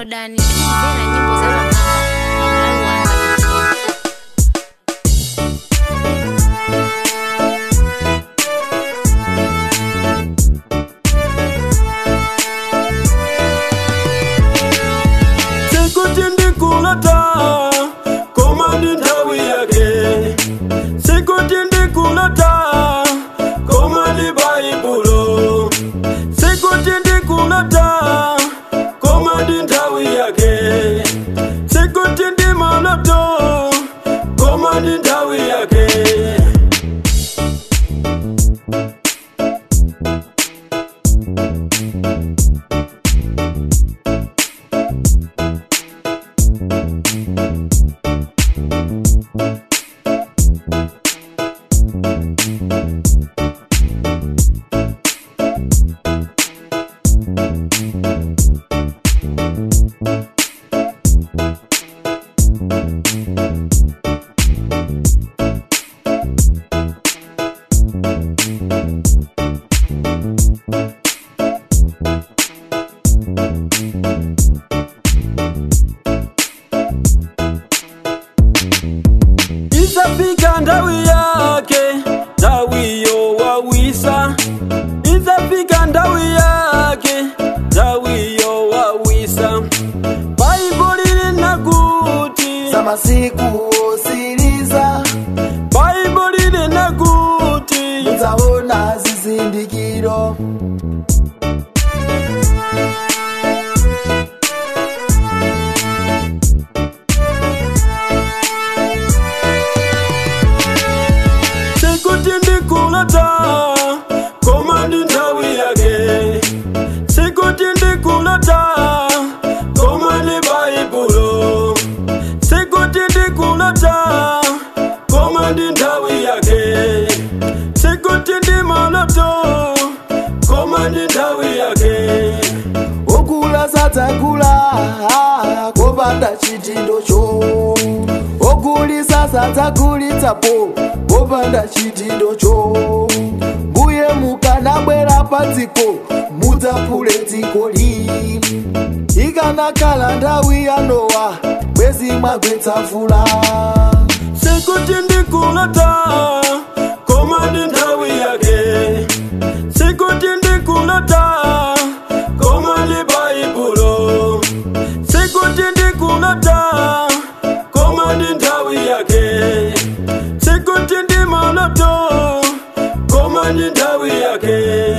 downloadani tikumvera nyimbo za pamwamba pamalawi wanga sikuti ndikulata koma ndi nthawi yake sikuti ndikulata koma ndi baibulo sikuti ndikulata koma ndi nthawi yake sikuti ndi maloto koma ndi nthawi yake izafika nthawi yake nthawiyo wawisa izafika nthawi yake nthawiyo wawisa baibulo lili kuti za masiku osiriza baibulo lili kuti mudzaona zizindikiro sikuti ndikulata koma ndi nthawi yake sikuti ndikulata koma ndi baibulo sikuti ndikulata koma ndi nthawi yake sikuti ndi maloto koma ndi nthawi yake okula sadzakula kopanda chitindocho okulisa sadzakulitsapo kopanda chitindocho mbuye mukanabwera pa dziko mudzaphule dzikoli ikanakhala nthawi ya nowa bwezi mwagwetsa mvula sikuti ndikulata koma ndi nthawi yake sikuti ndikulata koma ndi baibulo sikuti ndikulata koma ndi nthawi yake sikuti ndi maloto koma ndi nthawi yake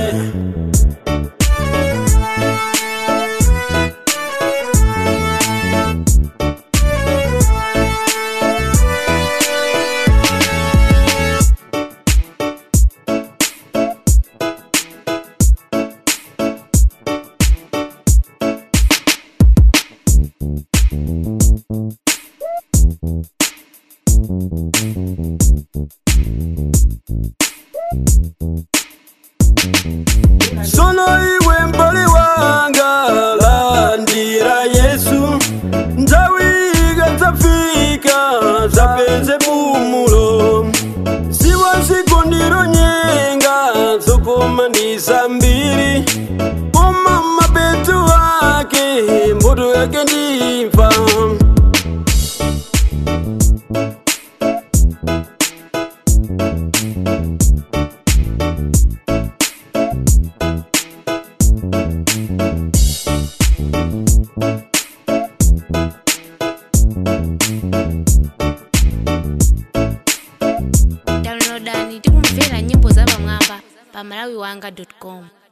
sono iwe mbali wanga landira yesu nthawi ikadzafika zapeze pumulo siwa zikondiro nyenga zokoma ndi zambiri koma mapeto ake mbuto yake ndimva downloadani tikumvera nyimbo za pamwamba pamalawi wanga com